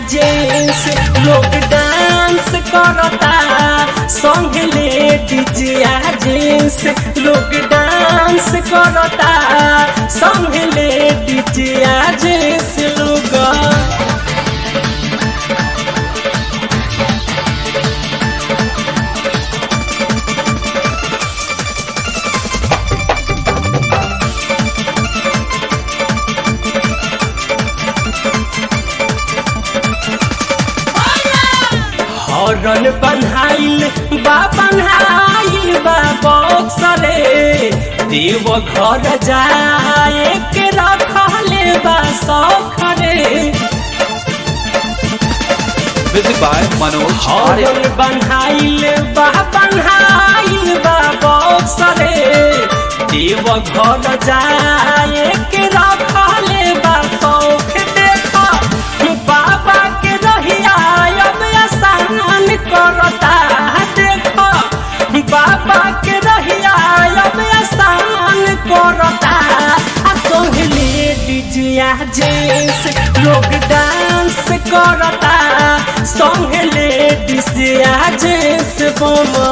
Gents लोग dance करता संग लेडीज या जेंट्स लोग डांस करता संग लेडीज या जेंट्स लोग हरन बन्हाइल बा बन्हाइल बा बक्सरे देव घर जाए के रखले बा सखरे Music by Manoj Arya. हरन बन्हाइल बा बन्हाइल बा बक्सरे देव घर जाए के रखले बा सौख देख बाबा के रहिया अब आसान करता देख बाबा के रहिया अब आसान करता आ संग लेडीज या जेंट्स लोग डांस करता संग लेडीज या जेंट्स बोमा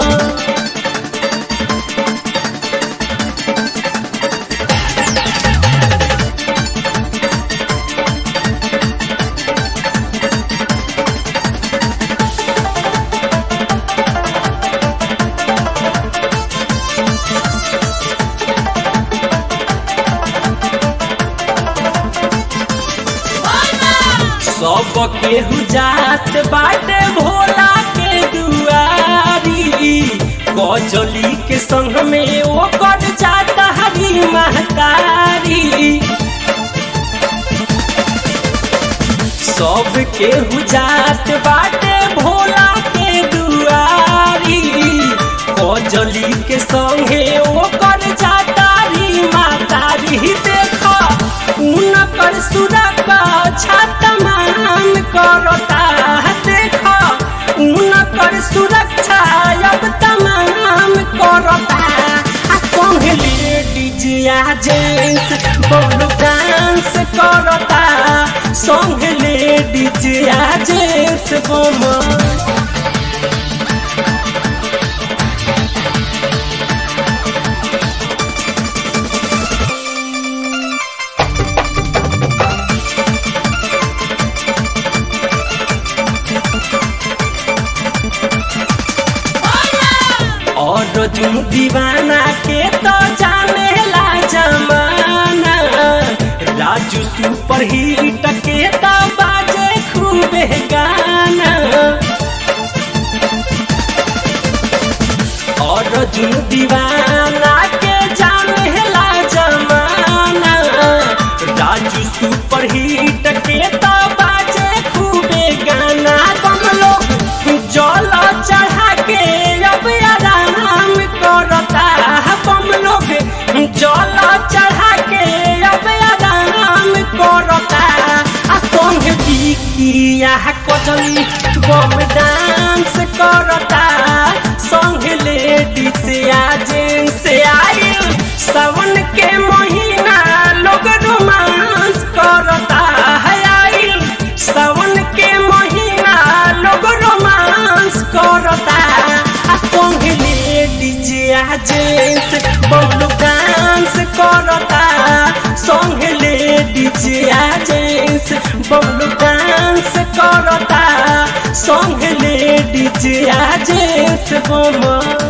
सब केहू जात बाटे भोला के दुआरी कजली के संग में ओकर जाता हरी महतारी सब केहू जात बाटे भोला के दुआरी कजली के संगे ओकर जातारी मातारी देख उनकर सुरक्षा छतमान करता देख उनकर सुरक्षा अब तमाम करता आ संग लेडीज या जेंट्स बोलो डांस करता संग लेडीज या जेंट्स बोलो और जुन दीवाना के तो जाने ला जमाना राजू सुपर हिट के तो बाजे खूबे गाना और जुन दीवाना के जाने ला जमाना राजू सुपर हिट के तो बाजे खूबे गाना तुम लोग जल चढ़ा के अब आराम करता हम लोग जल चढ़ा के अब आराम करता आ संग बिकिया कजली बम डांस करता संग लेडीज या जेंट्स आइल सावन के महीना लोग रोमांस करता है आइल सावन के महीना लोग रोमांस करता आ संग लेडीज या जेंट्स बबलू डांस करता संग लेडीज या जेंट्स बबलू डांस करता संग लेडीज या जेंट्स बोमा